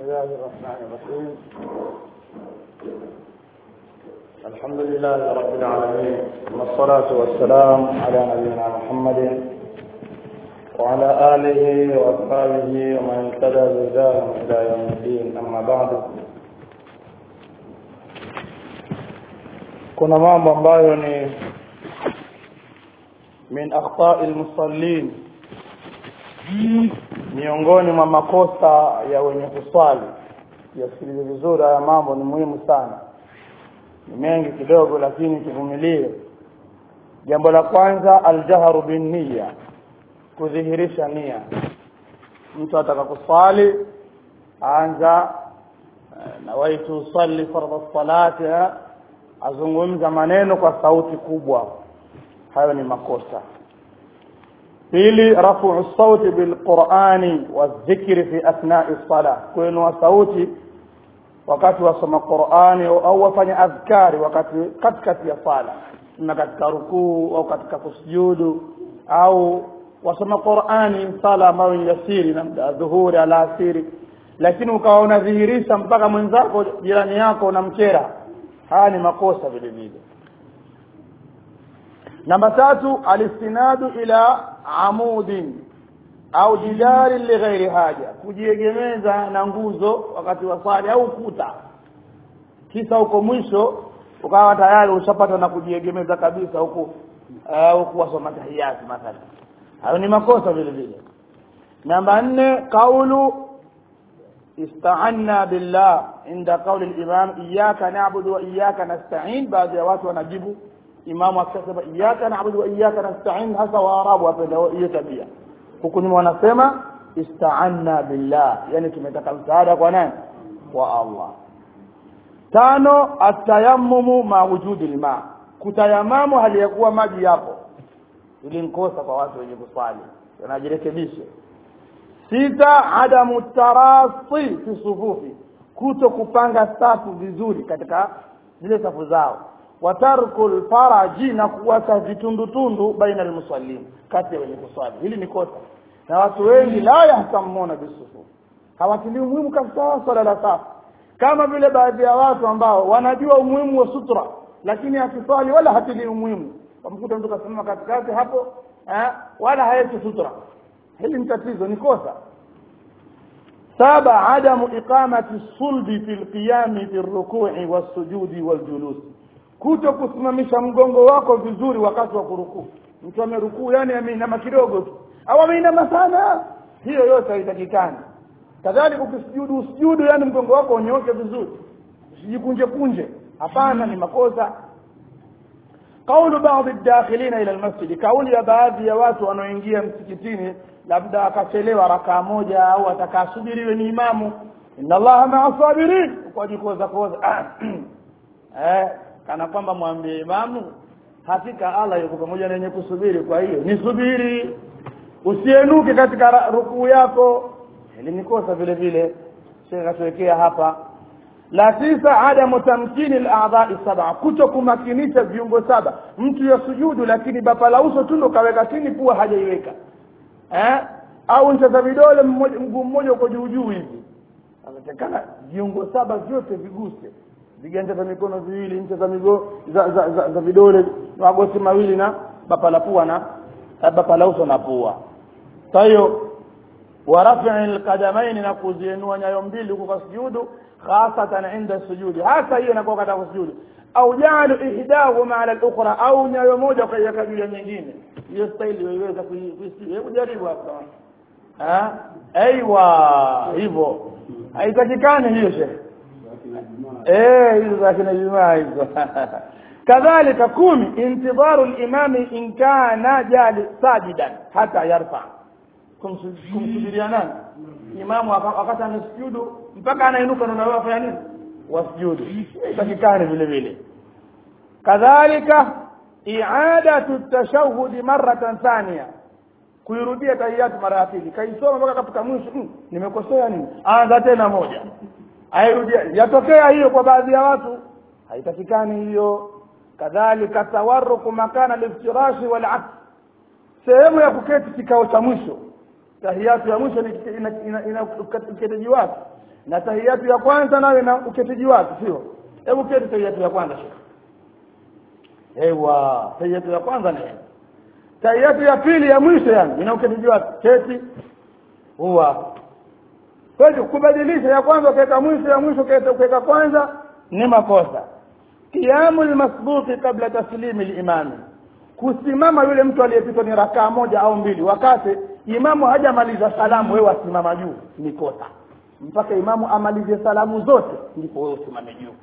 الله الرحمن الرحيم الحمد لله رب العالمين ثم الصلاة والسلام على نبينا محمد وعلى آله وأصحابه ومن اهتدى بهداهم إلى يوم الدين أما بعد kuna mambo ambayo ni min akhtai almusallin miongoni mwa makosa ya wenye kuswali yasikilize vizuri haya mambo ni muhimu sana ni mengi kidogo lakini kivumilie jambo la kwanza aljahru binniya kudhihirisha nia mtu ataka kuswali anza nawaitu usalli fardha salati azungumza maneno kwa sauti kubwa hayo ni makosa pili rafu sauti bilqurani wadhikri fi athnai sala kuinua sauti wakati wasoma qurani au wafanya adhkari wakati katikati ya sala ima katika rukuu au katika kusujudu au wasoma qurani sala ambayo ni yasiri na dhuhuri alasiri lakini ukawa unadhihirisha mpaka mwenzako jirani yako unamkera haya ni makosa vile vile namba tatu alistinadu ila amudin au jidari lighairi haja kujiegemeza na nguzo wakati wa swali au kuta kisa huko mwisho ukawa tayari ushapata na kujiegemeza kabisa huku au kuwasoma tahiyati mathalan hayo ni makosa vile vile namba nne kaulu استعنا بالله عند قول الإمام إياك نعبد وإياك نستعين بعد watu wanajibu imamu akisema iyyaka na'budu wa iyyaka nasta'in hasa waarabu wapenda hiyo tabia huku nyuma wanasema ista'anna billah yani tumetaka msaada kwa nani kwa Allah tano atayammumu ma wujudi lma kutayamamu hali ya kuwa maji yapo ili nkosa kwa watu wenye kuswali wanajirekebishe sita adamu tarasi fi sufufi kuto kupanga safu vizuri katika zile safu zao watarku lfaraji na kuwacha vitundutundu baina almusallin kati ya wenye kuswali hili ni kosa na watu wengi la yahtamuna bisufufi hawatilii umuhimu kabisa swala la safu kama vile baadhi ya watu ambao wanajua umuhimu wa sutra lakini akiswali wala hatilii umuhimu wamkuta mtu kasimama katikati hapo eh, wala haeti sutra hili ni tatizo ni kosa saba adamu iqamati sulbi fi lqiyami fi rukui wassujudi waljulusi kuto kusimamisha mgongo wako vizuri wakati wa kurukuu mtu amerukuu yani ameinama kidogo tu au ameinama sana hiyo yote haitakikani kadhalika ukisujudu usujudu yani mgongo wako unyoke vizuri usijikunje kunje hapana ni makosa qaulu baadhi dakhilina ila almasjid kauli ya baadhi ya watu wanaoingia msikitini labda akachelewa rakaa moja au atakasubiriwe ni imamu inna allaha maa sabirin ukajikoza koza eh kana kwamba mwambie imamu hakika Allah yuko pamoja na wenye kusubiri kwa hiyo nisubiri usienuke katika rukuu yako hili ni kosa vile vile shekhe katuwekea hapa la tisa adamu tamkini al-a'dha'i sab'a kuto kumakinisha viungo saba mtu ya sujudu lakini bapa la uso tu ndo kaweka chini pua hajaiweka eh au ncha za vidole mguu mmoja uko juu juu hivi anatakana viungo saba vyote viguse viganja vya mikono viwili ncha za migo za, za, za, za vidole magoti mawili na bapa la pua na bapa la uso na pua kwa hiyo wa rafi'i alqadamaini na kuziinua nyayo mbili huko kwa sujudu khasatan inda sujudi hasa hiyo inakuwa katika kusujudu au ja'alu ihdahuma ala al-ukhra au nyayo moja kaiweka juu ya nyingine hiyo staili waiweza kuisikia hebu jaribu hapa ah aiywa hivyo haitakikani hiyo shehe eh hizo za kina jumaa hizo kadhalika kumi intidharu al-imami in kana jali sajidan hata yarfa kumsujudia nani imamu wakati anasujudu mpaka anainuka na wewe afanya nini wasujudu itakikani vile vile kadhalika i'adatu tashahudi maratan thania kuirudia tahiyatu mara ya pili kaisoma mpaka katika mwisho mm, nimekosea nini anza tena moja airudia yatokea hiyo kwa baadhi ya watu haitakikani hiyo kadhalika tawarruku makana liftirashi wal aks sehemu ya kuketi kikao cha mwisho tahiyatu ya mwisho ni ina, ina, ina uketeji wake na tahiyatu ya kwanza nayo na uketiji wake sio hebu keti tahiyatu ya kwanza shekhe ewa tahiyatu ya kwanza ni tahiyatu ya pili ya mwisho yani ina uketiji wake keti huwa kwa hiyo kubadilisha ya kwanza ukaweka mwisho ya mwisho ukaweka kwanza ni makosa qiyamu lmasbuqi qabla taslimi limami kusimama yule mtu aliyepitwa ni rakaa moja au mbili wakati imamu hajamaliza salamu wewe wasimama juu ni kosa mpaka imamu amalize salamu zote ndipo wewe usimame juu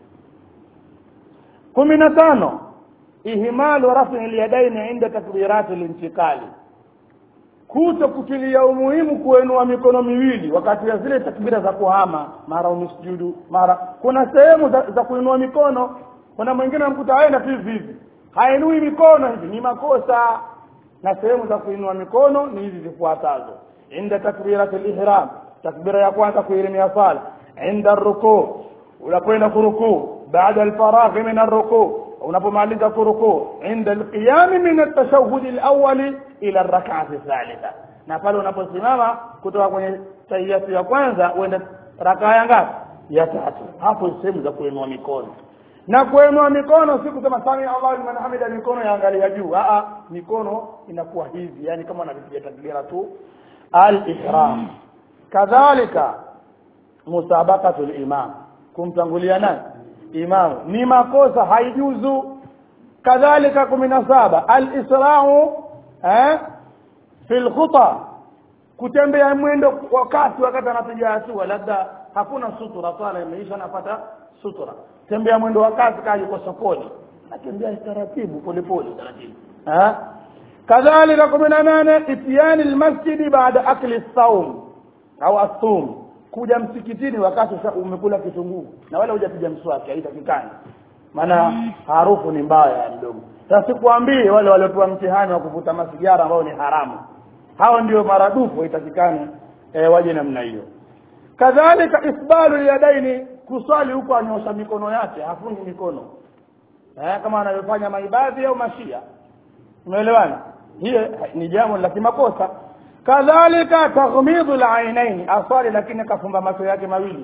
kumi na tano ihmalu rafi lyadaini inda takbirati lintikali kuto kutilia umuhimu kuenua mikono miwili wakati ya zile takbira za kuhama mara umisujudu mara kuna sehemu za, za kuinua mikono kuna mwingine amkuta aenda tu hivi hivi hainui mikono hivi ni makosa na sehemu za kuinua mikono ni hizi zifuatazo inda takbirati lihram takbira ya kwanza kuirimia sala inda rukuu unapoenda kurukuu baada alfaraghi min arrukuu unapomaliza kurukuu inda alqiyami min altashahudi alawali ila rak'ati thalitha na pale unaposimama kutoka kwenye tahiyatu ya kwanza uende rakaa ya ngapi ya tatu hapo sehemu za kuinua mikono na kuinua mikono si kusema sami Allahu liman hamida mikono yaangalia juu a mikono inakuwa hivi yani kama unavipiga takbira tu al-ihram kadhalika musabaqatu al-imam kumtangulia nani imam ni makosa haijuzu kadhalika 17 al-isra'u eh fil khuta kutembea mwendo wakati wakati anapiga hatua labda hakuna sutura swala imeisha napata sutura tembea mwendo wa kasi kaa yuko sokoni natembea taratibu polepole taratibu eh kadhalika 18 itiyani almasjidi baada akli saum au asum kuja msikitini wakati umekula kitunguu na wala hujapiga mswaki haitakikani maana harufu ni mbaya mdomo sasa sikuambie wale waliopewa mtihani wa kuvuta masigara ambao ni haramu hao ndio maradufu haitakikani e, waje namna hiyo kadhalika isbalu yadaini kuswali huko anyosha mikono yake hafungi mikono eh, kama anavyofanya maibadhi au mashia umeelewana hiyo ni jambo la kimakosa kadhalika taghmidu alainaini aswali lakini akafumba macho yake mawili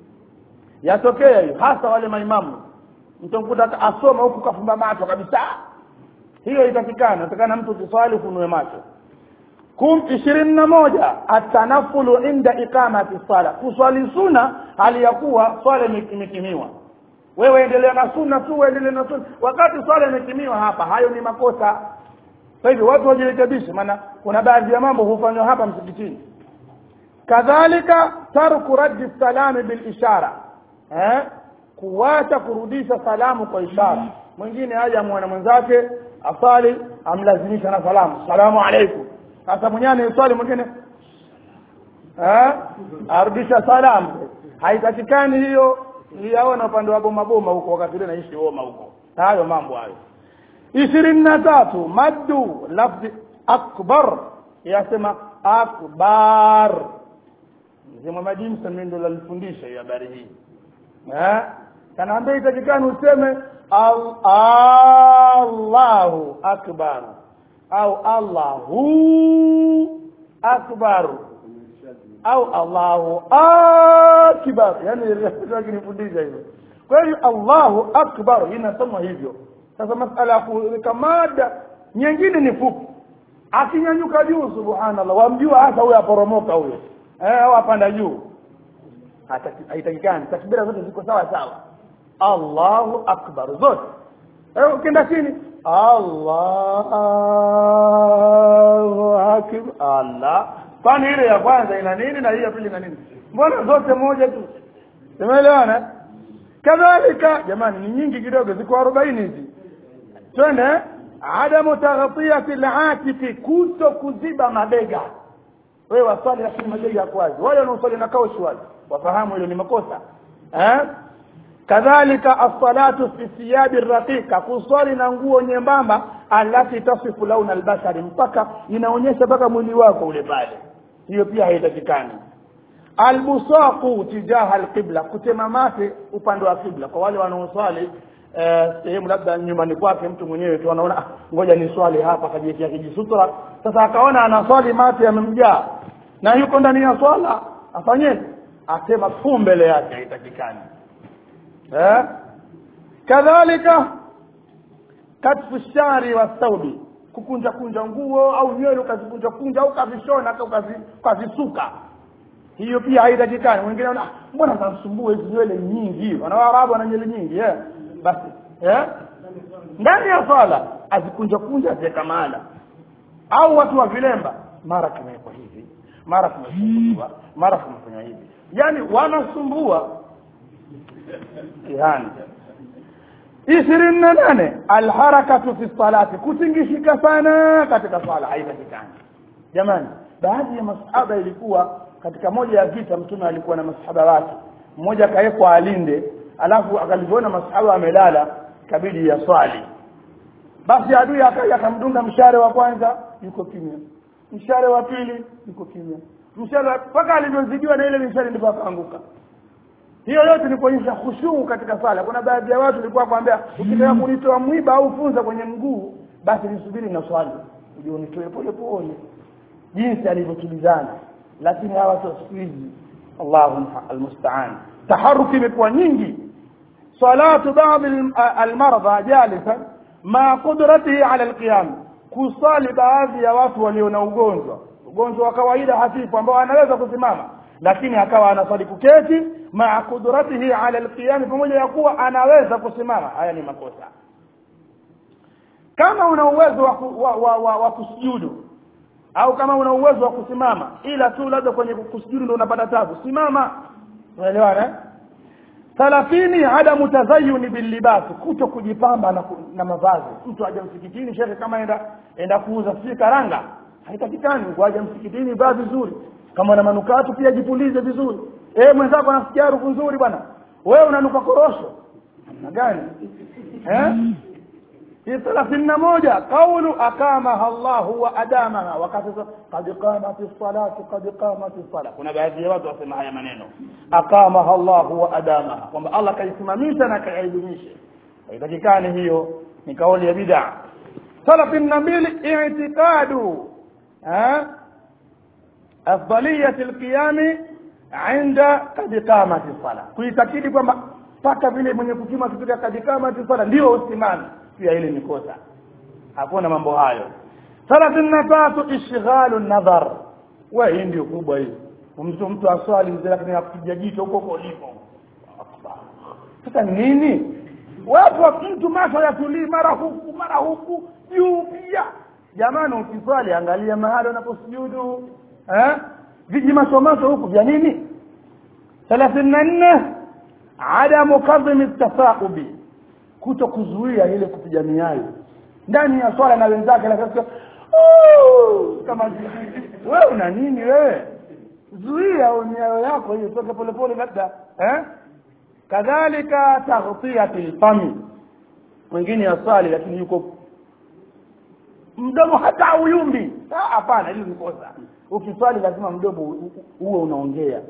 yatokea hiyo hasa wale maimamu mtamkuta asoma huku kafumba macho kabisa hiyo itakikana natakana mtu ukiswali ufunue macho kum ishirini na moja atanafulu inda iqamati sala kuswali suna hali ya kuwa swala imekimiwa wewe endelea na sunna tu endelea na sunna wakati swala imekimiwa hapa hayo ni makosa kwa hivyo watu wajirekebishe maana kuna baadhi ya mambo hufanywa hapa msikitini kadhalika tarku raddi salami bil ishara eh kuwacha kurudisha salamu kwa ishara mwingine aje mwana mwenzake asali amlazimisha na salamu salamu alaikum sasa mwenyewe anaiswali mwingine eh arudisha salamu haitakikani hiyo niliyaona upande wa boma boma huko wakati ule naishi Roma huko hayo mambo hayo ishirini na tatu maddu lafzi akbar yasema akbar mzee Muhammad Musa ndo alifundisha hiyo habari hii eh kanaambia itakikani useme al Allahu akbar au Allahu akbar au Allahu akbar yani rafiki nifundisha hivyo kwa hiyo Allahu akbar inasomwa hivyo sasa masala ya kuweka mada nyingine ni fupi akinyanyuka juu subhanallah wamjua hasa huyo aporomoka huyo eh au apanda juu haitakikani takbira zote ziko sawa sawa Allahu akbar zote eh ukienda chini Allahu akbar Allah kwani ile ya kwanza ina nini na hii ya pili ina nini mbona zote moja tu tumeelewana kadhalika jamani ni nyingi kidogo ziko 40 hizi twende adamu taghtiyati al-atiqi kuto kuziba mabega wewe waswali lakini mabega yako wazi wale wanaoswali na kaushi wazi wafahamu hilo ni makosa eh kadhalika as-salatu fi thiyabi raqiqa kuswali na nguo nyembamba alati tasifu launa albashari mpaka inaonyesha mpaka mwili wako ule pale hiyo pia haitakikani albusaqu tijaha alqibla kutema mate upande wa kibla kwa wale wanaoswali sehemu labda nyumbani kwake mtu mwenyewe tu anaona ah, ngoja ni swali hapa kajiwekea kijisutra sasa akaona anaswali mate yamemjaa na yuko ndani ya swala afanyeje asema fu mbele yake haitakikani eh? kadhalika katfu shari wa thaubi kukunja kunja nguo au nywele ukazikunja kunja au ukazishona au ukazi- ukazisuka hiyo pia haitakikani mwingine ana mbona zanisumbua hizi nywele nyingi wana waarabu wana nywele nyingi eh? basi eh? ndani ya swala azikunja kunja aziweka mahala au watu wa vilemba mara kimewekwa hivi mara kimefunguzwa mara kimefanywa hivi yaani wanasumbua yani ishirini na nane alharakatu fi salati kutingishika sana katika swala haipatikani jamani baadhi ya masahaba ilikuwa katika moja ya vita mtume alikuwa na masahaba wake mmoja akawekwa alinde alafu akalivyoona masahaba amelala kabidi ya swali basi adui akaja akamdunga mshare wa kwanza yuko kimya mshare wa pili yuko kimya mshare wa- mpaka alivyozidiwa na ile mishare ndipo akaanguka hiyo yote ni kuonyesha khushuu katika sala kuna baadhi ya watu walikuwa kwambia ukitaka kunitoa mwiba au funza kwenye mguu basi nisubiri na swali uje unitoe pole pole jinsi alivyotulizana lakini hawa watu wa siku hizi allahu almustaan taharuki imekuwa nyingi salatu baadhi al- almardha jalisan ma qudratihi ala alqiyam kusali baadhi ya watu walio na ugonjwa ugonjwa wa kawaida hafifu ambao anaweza kusimama lakini akawa anasali kuketi maa qudratihi ala alqiyam pamoja ya kuwa anaweza kusimama haya ni makosa kama una uwezo wa, ku- wa, wa, wa, wa kusujudu au kama una uwezo wa kusimama ila tu labda kwenye kusujudu ndio unapata tabu simama unaelewana eh? thalathini adamu tazayuni billibasi kuto kujipamba na, ku- na mavazi mtu aja msikitini shekhe kama enda enda kuuza sijui karanga haitakikani kuaja msikitini vaa vizuri kama una manukatu pia jipulize vizuri eh mwenzako anasikia harufu nzuri bwana wewe unanuka korosho namna gani eh hii thelathini na moja qaulu akamaha llahu wa adamaha wakati sa- qad qamati salatu qad qamati sala kuna baadhi ya watu wasema haya maneno akamaha llahu wa adamaha kwamba allah kaisimamisha na kaidumishe haitakikani hiyo ni kauli ya bidaa thelathini na mbili itiqadu eh, afdaliyati lqiyami inda kad qamati sala kuitakidi kwamba mpaka vile mwenye kukima akifika kad qamati sala ndio usimame pia ile ni kosa hakuna mambo hayo thelathini na tatu ishghalu nadhar we hii ndio kubwa hii mtu mtu aswali mzee lakini akupiga jicho huko huko ulipo sasa nini watu wa mtu macho yatulii mara huku mara huku juu pia jamani ukiswali angalia mahali unaposujudu eh viji macho macho huku vya nini thelathini na nne adamu kadhimi tasaubi kuto kuzuia ile kupiga miayo ndani ya swala na wenzake na sasa "Oh!" kama wewe una nini wewe zuia miayo yako hiyo toke polepole labda eh kadhalika taghtiyati lfami mwingine aswali lakini yuko mdomo hata uyumbi Ah, hapana hili ni kosa ukiswali lazima mdomo u- u- uwe unaongea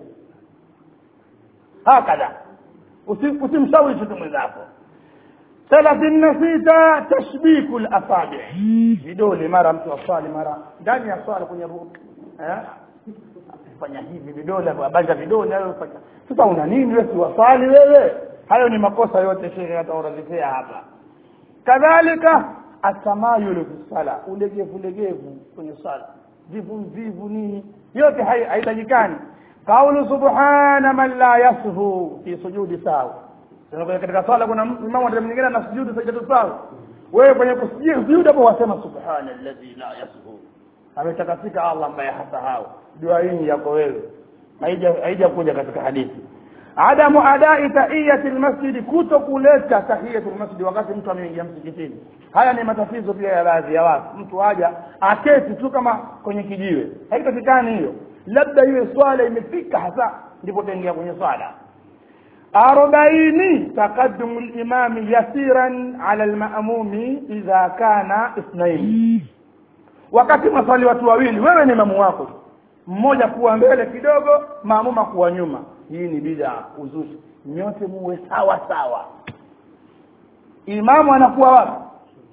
hakadha Usi- usimshawishi tu mwenzako thelathini na sita tashbiku lasabi vidole mara mtu aswali mara ndani ya swala kwenye ru eh? fanya hivi vidole abanja vidole hayo fanya sasa una nini wewe siwaswali wewe hayo ni makosa yote shehe ataorodheshea hapa kadhalika atamayulu fi sala ulegevu legevu kwenye sala vivu vivu nini yote hai- haitakikani qaulu subhana man la yashu fi sujudi sawa Sasa kwenye- katika swala kuna imamu wakati mwingine ana sujudu sajadu sawa wewe kwenye kusujudu sujudu hapo wasema subhana alladhi la yashu ametakasika allah ambaye hasahau dua hii ni yako wewe haija haija kuja katika hadithi adamu adai tahiyati lmasjidi kuto kuleta tahiyatu lmasjidi wakati mtu ameingia msikitini haya ni matatizo pia ya baadhi ya watu mtu haja aketi tu kama kwenye kijiwe haipatikani hiyo labda iwe swala imefika hasa ndipo utaingia kwenye swala arobaini taqaddumu limami yasiran ala lmamumi idha kana ithnaini wakati maswali watu wawili wewe ni mamu wako mmoja kuwa mbele kidogo maamuma kuwa nyuma hii ni bida uzushi nyote muwe sawa sawa imamu anakuwa wapi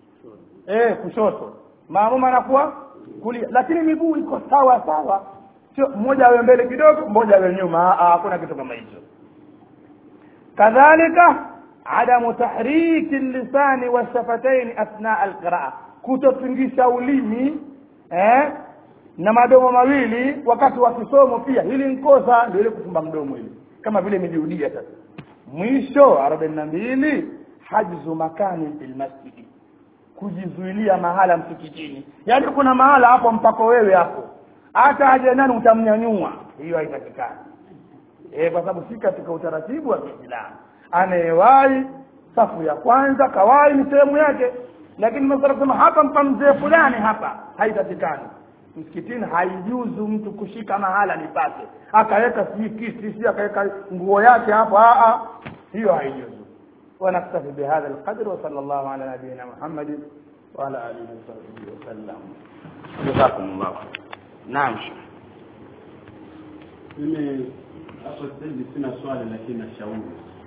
eh kushoto maamuma anakuwa kulia lakini miguu iko sawa sawa sio mmoja awe mbele kidogo mmoja awe nyuma hakuna kitu kama hicho kadhalika adamu tahriki lisani washafataini athna alqiraa kutotingisha ulimi eh, na madomo mawili wakati wa kisomo pia hili nkosa ndio ile kufumba mdomo hili kama vile imejirudia sasa mwisho arobaini na mbili hajzu makani fil masjidi kujizuilia mahala msikitini yaani kuna mahala hapo mpako wewe hapo hata aje nani utamnyanyua hiyo haipatikani e, kwa sababu si katika utaratibu wa Kiislamu anayewahi safu ya kwanza kawai ni sehemu yake lakini masala kusema hapa mpa mzee fulani hapa haipatikani msikitini haijuzu mtu kushika mahala nipate akaweka si kiti si akaweka nguo yake hapo a hiyo haijuzu ونكتفي بهذا القدر وصلى الله على نبينا محمد وعلى اله وصحبه وسلم جزاكم الله نعم mimi hapo sasa hivi sina swali lakini nashauri